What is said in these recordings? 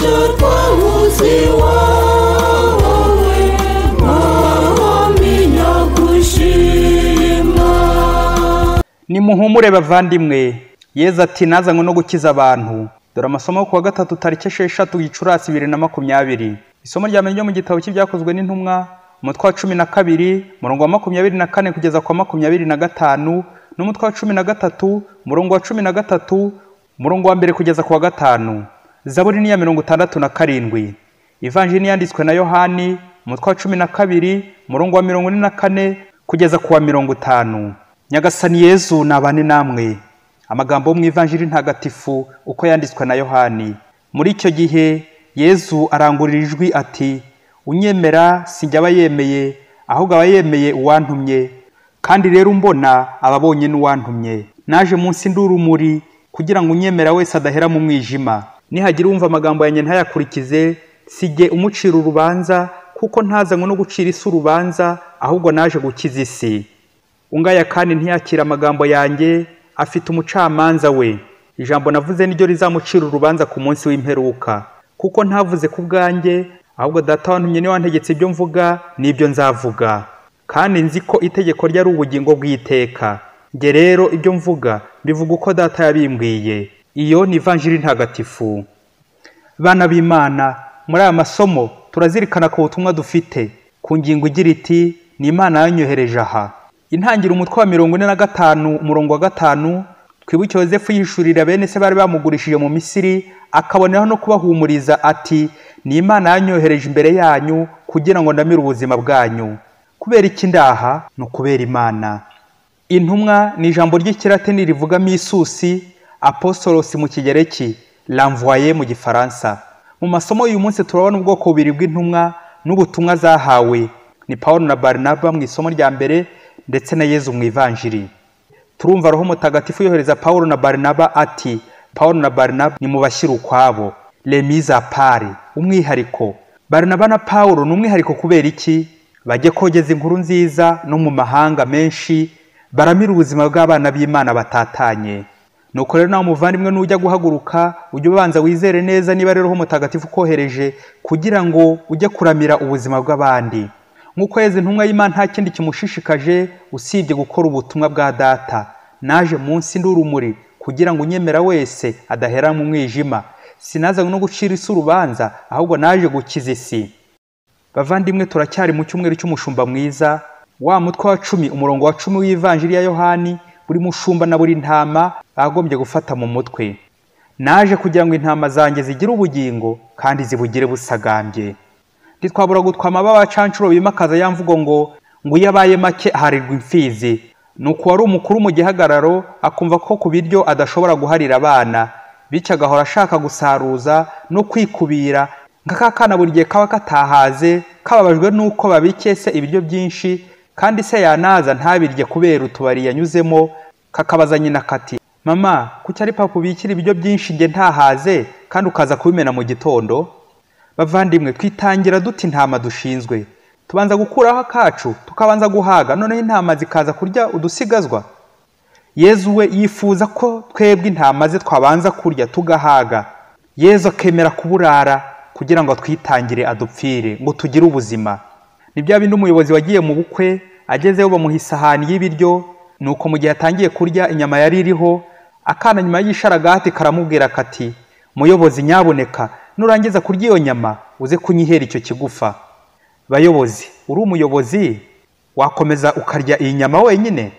de toi uzi wowe mahami nagushima nimuhumure bavandimwe yezu ati nazanywe no gukiza abantu dore amasomo yo ku wa gatatu tariki esheshatu gicurasi bibiri na makumyabiri isomo rya mbere ryo mu gitabo cy'ibyakozwe n'intumwa umutwe wa cumi na kabiri umurongo wa makumyabiri na kane kugeza ku wa makumyabiri na gatanu n'umutwe wa cumi na gatatu umurongo wa cumi na gatatu umurongo wa mbere kugeza ku wa gatanu zaburi ni iya mirongo itandatu na karindwi ivanjiri niyanditswe na yohani umutwe wa cumi na kabiri umurongo wa mirongo ine na kane kugeza ku wa mirongo itanu nyagasani yezu nabane namwe amagambo yo mu ivanjiri ntagatifu uko yanditswe na yohani muri icyo gihe yezu arangurira ijwi ati unyemera sinjye aba yemeye ahubwo aba yemeye uwantumye kandi rero umbona aba abonye n'uwantumye naje munsi nd'urumuri kugira ngo unyemera wese adahera mu mwijima nihagira wumva amagambo yanjye ntayakurikize sijye umucira urubanza kuko ntazanywe no gucira isi urubanza ahubwo naje gukiza isi ungaya kandi ntiyakira amagambo yanjye afite umucamanza we ijambo navuze niryo rizamucira urubanza ku munsi w'imperuka kuko ntavuze ku bwanjye ahubwo data wantumye niwe wantegetse ibyo mvuga n'ibyo nzavuga kandi nzi ko itegeko rye ari ubugingo bw'iteka njye rero ibyo mvuga mbivuga uko data yabimbwiye iyo ni ivanjiri ntagatifu bana b'imana muri aya masomo turazirikana ku butumwa dufite ku ngingo igira iti ni imana yanyohereje aha intangira umutwe wa mirongo ine na gatanu umurongo wa gatanu twibuke yozefu yihishurira bene se bari bamugurishije mu misiri akaboneraho no kubahumuriza ati ni imana yanyohereje imbere yanyu kugira ngo ndamire ubuzima bwanyu kubera iki ndaha ni ukubera imana intumwa ni ijambo ry'ikiratini rivuga misusi apostolosi mu kigereki lamvoye mu gifaransa mu masomo y'uyu munsi turabona ubwoko bubiri bw'intumwa n'ubutumwa zahawe ni pawulo na barinaba mu isomo rya mbere ndetse na yezu mu ivanjiri turumva roho mutagatifu yohereza pawulo na barinaba ati pawulo na barinaba ni mu bashyira ukwabo remiza pari umwihariko barinaba na pawulo ni umwihariko kubera iki bajye kogeza inkuru nziza no mu mahanga menshi baramira ubuzima bw'abana b'imana batatanye nuko rero nawe umuvandimwe nujya guhaguruka ujye ubanza wizere neza niba rero mutagatifu ukohereje kugira ngo ujye kuramira ubuzima bw'abandi nk'uko yeze intumwa y'imana nta kindi kimushishikaje usibye gukora ubutumwa bwa data naje munsi nd'urumuri kugira ngo unyemera wese adahera mu mwijima sinazanywe no gucira isi urubanza ahubwo naje gukiza isi bavandimwe turacyari mu cyumweru cy'umushumba mwiza wa mutwe wa cumi umurongo wa cumi w'ivanjiri ya yohani buri mushumba na buri ntama bagombye gufata mu mutwe naje kugira ngo intama zanjye zigire ubugingo kandi zibugire busagambye ntitwabura gutwa amababa abacanshuro bimakaza ya mvugo ngo ngo iyo abaye make aharirwa imfizi ni uku wari umukuru mu gihagararo akumva ko ku biryo adashobora guharira abana bityo agahora ashaka gusaruza no kwikubira nk'aka kana buri gihe kaba katahaze kababajwe n'uko babikese ibiryo byinshi kandi se yanaza ntabirye kubera utubari yanyuzemo kakabaza nyina kati mama kuki ari papa ubikira ibiryo byinshi njye ntahaze kandi ukaza kubimena mu gitondo bavandimwe twitangira duta intama dushinzwe tubanza gukuraho akacu tukabanza guhaga noneho intama zikaza kurya udusigazwa yezu we yifuza ko twebwe intama ze twabanza kurya tugahaga yezu akemera kuburara kugira ngo atwitangire adupfire ngo tugire ubuzima ni bya bindi umuyobozi wagiye mu bukwe agezeyo bamuha isahani y'ibiryo nuko mu gihe atangiye kurya inyama yari iriho akana nyuma y'isharagati karamubwira kati muyobozi nyaboneka nurangiza kurya iyo nyama uze kunyihera icyo kigufa bayobozi uri umuyobozi wakomeza ukarya iyi nyama wenyine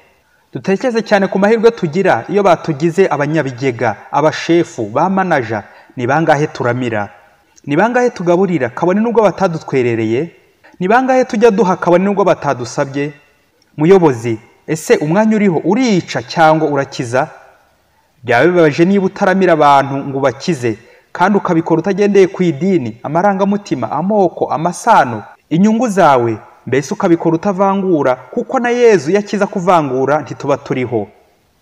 dutekereze cyane ku mahirwe tugira iyo batugize abanyabigega abashefu ba manaja ni bangahe turamira ni bangahe tugaburira kabone nubwo batadutwerereye ni bangahe tujya duha kabone nubwo batadusabye muyobozi ese umwanya uriho urica cyangwa urakiza byaba bibabaje niba utaramira abantu ngo ubakize kandi ukabikora utagendeye ku idini amarangamutima amoko amasano inyungu zawe mbese ukabikora utavangura kuko na yezu iyo akiza kuvangura ntituba turiho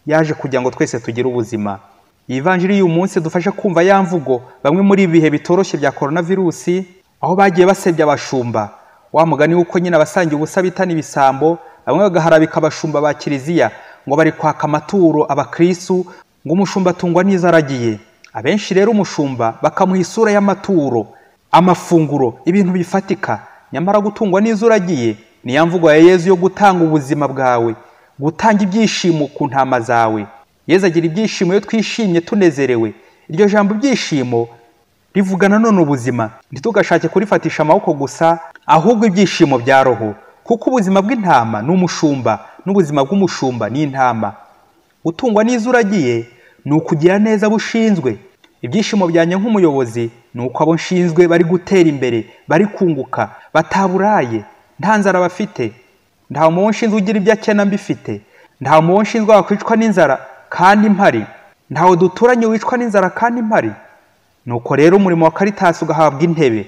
yaje kugira ngo twese tugire ubuzima iyi vanjiri y'uyu munsi dufashe kumva ya mvugo bamwe muri ibihe bitoroshye bya korona virusi aho bagiye basebya abashumba wa mugani w'uko nyine abasangiye ubusa bitana ibisambo bamwe bagaharabika abashumba ba kiliziya ngo bari kwaka amaturo abakristu ngo umushumba atungwa n'izaragiye abenshi rero umushumba bakamuha isura y'amaturo amafunguro ibintu bifatika nyamara gutungwa n'izo uragiye niya mvugo ya yezu yo gutanga ubuzima bwawe gutanga ibyishimo ku ntama zawe yezu agira ibyishimo iyo twishimye tunezerewe iryo jambo ibyishimo rivuga nanone ubuzima ntitugashake kurifatisha amaboko gusa ahubwo ibyishimo bya roho kuko ubuzima bw'intama ni umushumba n'ubuzima bw'umushumba ni intama gutungwa n'izo uragiye ni ukugira neza abo ushinzwe ibyishimo byanjye nk'umuyobozi ni uko abo nshinzwe bari gutera imbere bari kunguka bataburaye nta nzara bafite nta muntu nshinzwe ugira ibyo akena mbifite nta muntu nshinzwe wakwicwa n'inzara kandi mpari ntawe duturanye wicwa n'inzara kandi mpari nuko rero umurimo wa karitasi ugahabwa intebe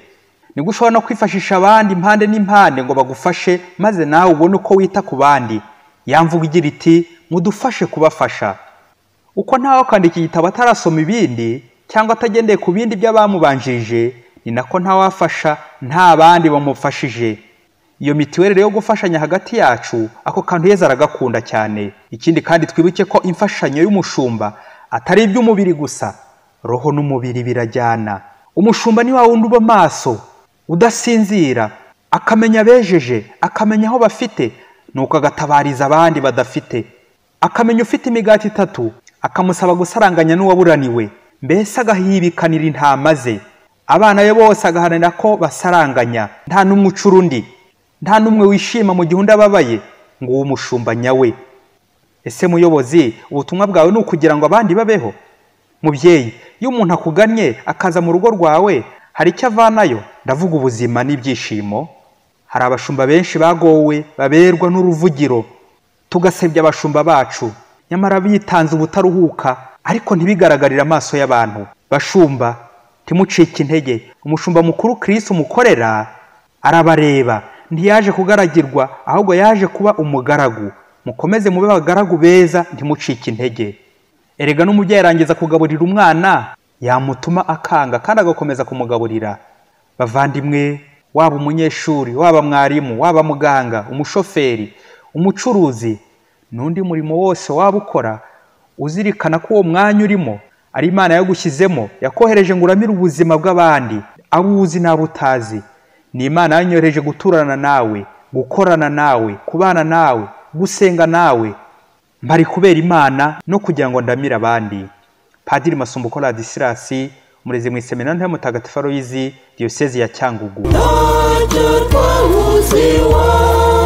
nibwo ushobora no kwifashisha abandi impande n'impande ngo bagufashe maze nawe ubone uko wita ku bandi yamvuga igira iti mudufashe kubafasha uko ntawe akandika igitabo atarasoma ibindi cyangwa atagendeye ku bindi by'abamubanjirije ni nako ntawafasha nta bandi bamufashije iyo mitiweri yo gufashanya hagati yacu ako kantu yeza aragakunda cyane ikindi kandi twibuke ko imfashanyo y'umushumba atari iby'umubiri gusa roho n'umubiri birajyana umushumba ni wa wundi uba maso udasinzira akamenya abejeje akamenya aho bafite nuko agatabariza abandi badafite akamenya ufite imigati itatu akamusaba gusaranganya n'uwaburaniwe mbese agahibikanira intama ze abana be bose agaharanira ko basaranganya nta n'umwe ucura undi nta n'umwe wishima mu gihe undi ababaye ngo uwo umushumba nyawe ese muyobozi ubutumwa bwawe ni ukugira ngo abandi babeho mubyeyi iyo umuntu akugannye akaza mu rugo rwawe hari icyo avanayo ndavuga ubuzima n'ibyishimo hari abashumba benshi bagowe baberwa n'uruvugiro tugasebya abashumba bacu nyamara bitanze ubutaruhuka ariko ntibigaragarire amaso y'abantu bashumba timucike intege umushumba mukuru kirisi umukorera arabareba ntiyaje kugaragirwa ahubwo yaje kuba umugaragu mukomeze mube abagaragu beza ntimucike intege erega n'umubyeyi arangiza kugaburira umwana yamutuma akanga kandi agakomeza kumugaburira bavandimwe waba umunyeshuri waba mwarimu waba muganga umushoferi umucuruzi n'undi murimo wose waba ukora uzirikana ko uwo mwanya urimo ari imana yagushyizemo yakohereje ngo uramire ubuzima bw'abandi abo uzi n'abo utazi ni imana yanyohereje guturana nawe gukorana nawe kubana nawe gusenga nawe mbari kubera imana no kugira ngo ndamire abandi padiri masumbuko radisilasi umurezi mu iseminari nto y'umutagatifu aloyizi diyosezi ya cyangugu Ntajya twabuze iwawe